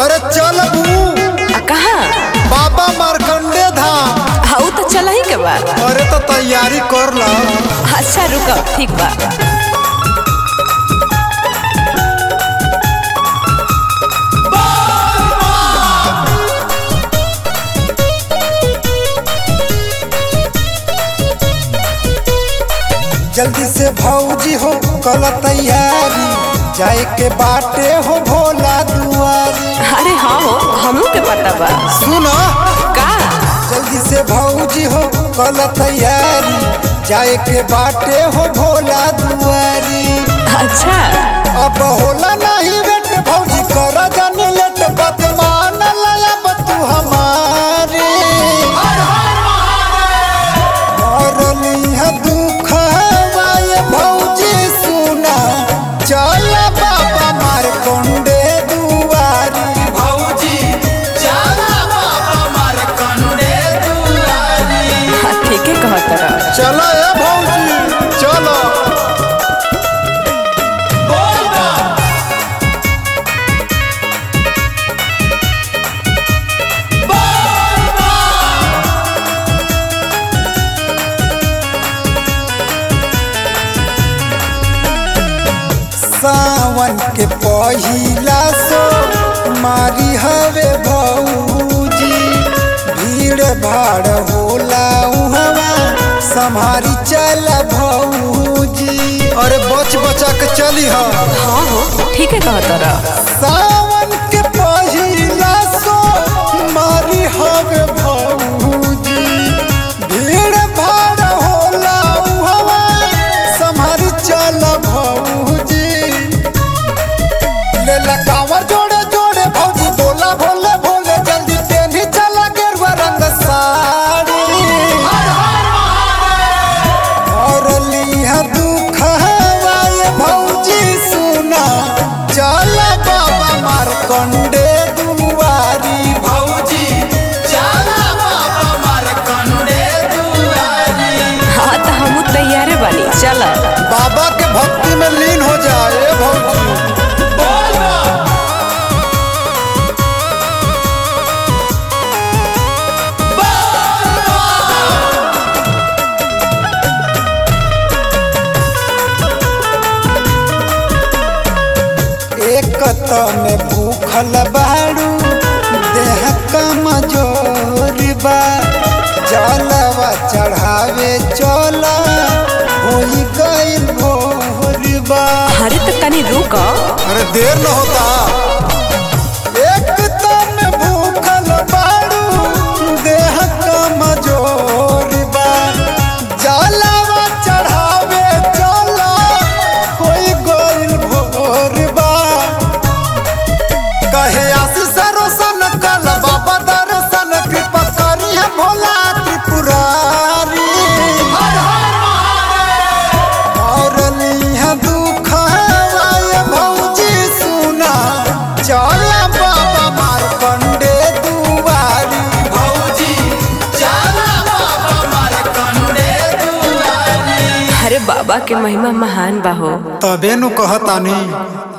अरे चल बू आ कहाँ बाबा मारकंडे धाम हाँ तो चला ही के बा अरे तो तैयारी कर ला अच्छा रुको ठीक बा जल्दी से भौजी हो कल तैयारी जाए के बाटे हो भोला दुआरी अरे हाँ हो हमू के पता बा सुनो का जल्दी से भौजी हो कल तैयारी जाए के बाटे हो भोला दुआरी अच्छा अब होला नहीं बेट भौजी कर जानी लेट बदमान ललब तू हमारे मरली है दुख हवाए भौजी सुना चल बाबा मार कंडे दुआरी भौजी चल बाबा मार कंडे दुआरी हाँ ठीक है कहत रहा चलो ए भौजी चलो सावन के पहिला सो मारी हवे भौजी भीड़ भाड़ होला उहवा संभारी चल भौजी अरे बच बचा के चली हा हाँ हो ठीक है कहत रहा सावन के पहिला सो मारी हवे भौजी भीड़ भाड़ होला उहवा संभारी चल भौजी ले लगावर जोड़े जोड़े भौजी बोला भोले भोले जल्दी पेनी चला गेरुआ रंग साड़ी और लिहा दुख हवाए भौजी सुना चल बाबा मार कंडे दुआरी भौजी चल बाबा मार कंडे दुआरी हाँ तो हमू तैयारे बानी चल बाबा के भक्ति में लीन हो जाए भौजी एक त में भूखल बाड़ू देह कमजोर बा जलवा चढ़ावे चल होई गइल भोर बा अरे तो तनी रुक अरे देर न होता एक त में भूखल बाड़ू देह कमजोर बा जलवा चढ़ावे चल होई गइल भोर बा कहे आशीष रोशन कल बाबा दर्शन कृपा करी है भोला त्रिपुरारी और लिहा दुख हवाए भौजी सुना चल बाबा मार कंडे दुआरी भौजी चल बाबा मार कंडे दुआरी अरे बाबा के महिमा महान बा हो तबे नु कहतानी